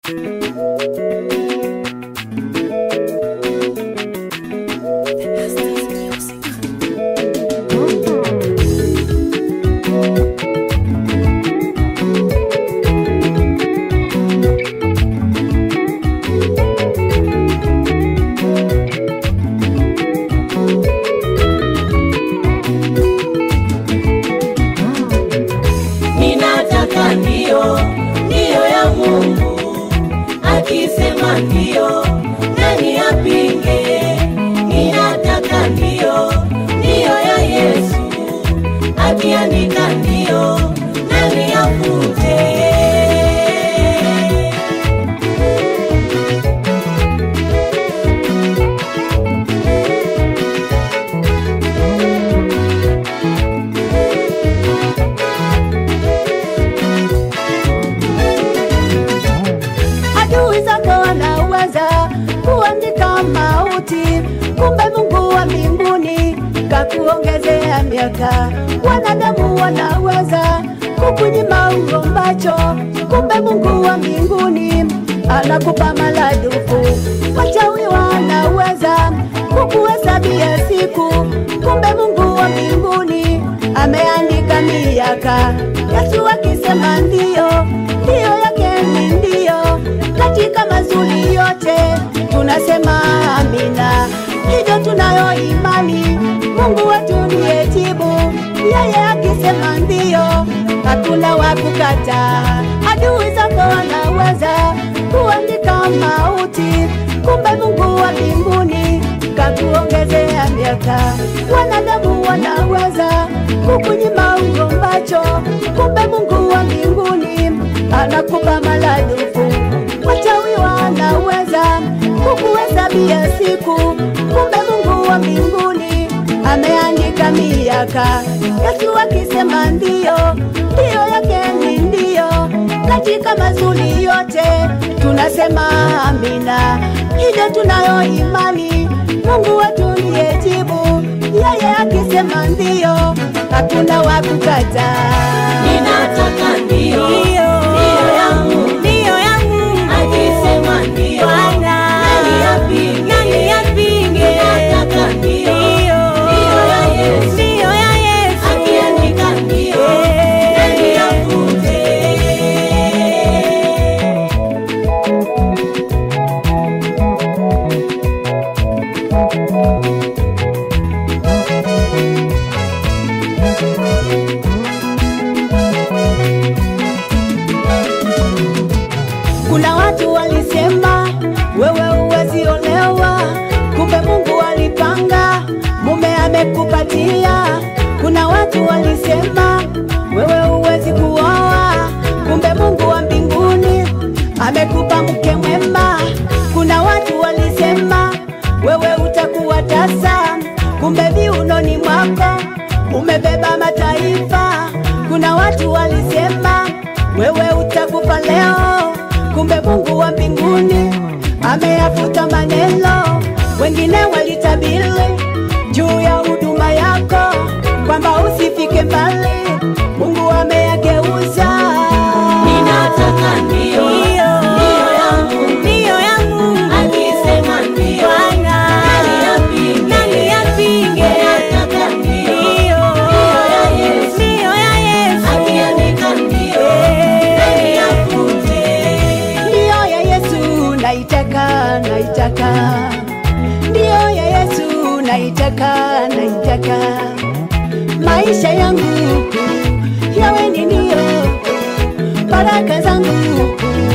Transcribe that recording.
Ninataka ndio, ndio ya Mungu. Akisema ndio, nani apinge? Ninataka ndio, ndio ya Yesu. Akiandika ndio, nani afute? adui zako wanaweza kuandika mauti, kumbe Mungu wa mbinguni kakuongezea miaka. Wanadamu wanaweza kukunyima ugombacho, kumbe Mungu wa mbinguni anakupa maradufu. Wachawi wanaweza kukuhesabia siku, kumbe Mungu wa mbinguni ameandika miaka. Yesu akisema ndio, ndio yake ni ndio, katika mazuri yote tunasema amina. Hivyo tunayo imani, Mungu wetu ndiye jibu. Yeye akisema ndio, hakuna wa kukataa. Adui zako wanaweza kuandika mauti, kumbe Mungu wa mbinguni kakuongezea miaka. Wanadamu wanaweza kukunyima ugombacho, kumbe Mungu wa mbinguni anakupa maradufu. Wachawi wanaweza kukuhesabia siku, kumbe Mungu wa mbinguni ameandika miaka. Yesu akisema ndio, ndio yake ni ndio, katika mazuri yote tunasema amina. Hivyo tunayo imani, Mungu wetu ndiye jibu. Yeye akisema ndio, hakuna wa kukataa. Ninataka ndio, ndio ya Mungu. Akisema ndio, nani apinge? Ninataka ndio, ndio ya Yesu. Akiandika ndio, nani afute? Kuna watu walisema wewe huwezi olewa, kumbe Mungu alipanga mume amekupatia. Kuna watu walisema wewe huwezi kuoa, kumbe Mungu wa mbinguni amekupa mke mwema. Kuna watu walisema wewe utakuwa tasa, kumbe viunoni mwako umebeba mataifa. Kuna watu walisema wewe utakufa leo, kumbe Mungu wa mbinguni ameyafuta maneno. Wengine walitabiri juu ya huduma yako kwamba usifike mbali, Mungu ameyageuza. Ninataka ndio, ndio ya Mungu. Akisema ndio, nani apinge? Ninataka ndio, ndio ya Yesu. Akiandika ndio, nani afute? Ndiyo ya Yesu naitaka, naitaka. Ndiyo ya Yesu naitaka, naitaka. Maisha yangu yawe ni ndio, baraka zangu